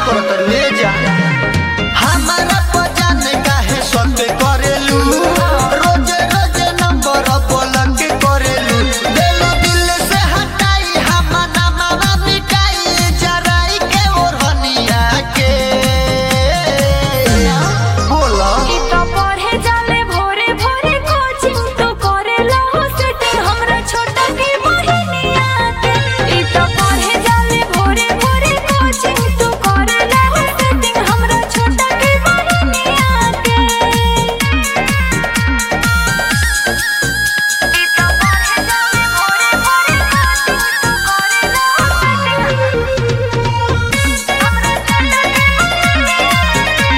करत ले जा हमारा पजान काहे सते करेलू रोज रोज नंबर ब्लॉक करेलू दिल दिल से हटाई हमारा मामा मिटाई जराई के ओढ़निया के बोला ई तो पढ़े जाले भोरे भोरे कोचिंग तो करेला हो सेटिंग हमरा छोटा की बहिनिया के ई तो पढ़े जाले भोरे भोरे कोचिंग तो करेला हो सेटिंग हमरा छोटा की बहिनिया के ई तो पढ़े जाले भोरे भोरे कोचिंग तो करेला हो सेटिंग हमरा छोटा की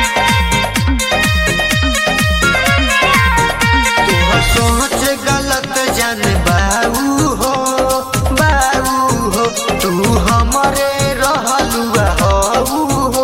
तोहर सोच गलत जान बाऊ हो बाऊ हो तू हमरे रहलू हऊ हो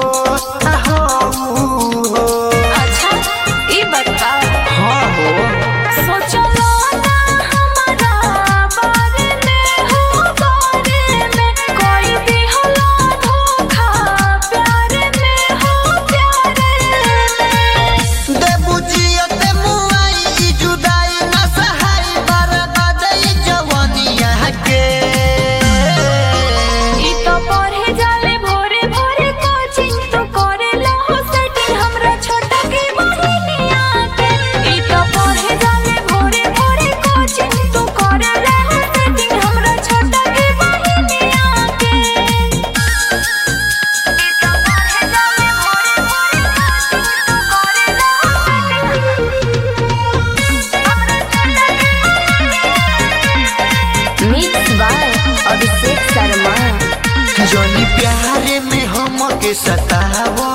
हऊ हो अच्छा ई बता हाँ हो सोचलो ना हमारा बारे में हो बारे में कोई भी हला धोखा प्यारे में हो प्यारे में देबू जियत मुआई ई जुदाई न सहाई बर्बाद ई जवानिया के ई तो पढ़े जाले भोरे भोरे कोचिंग तो करेला हो सेटिंग हमरा छोटा की बहिनिया के ई तो पढ़े जाले भोरे भोरे कोचिंग तो करेला हो सेटिंग हमरा छोटा की बहिनिया के ई तो पढ़े जाले भोरे भोरे कोचिंग तो करेला हो setting mix by Abhishek Sharma जनी प्यारे में हमके सतावो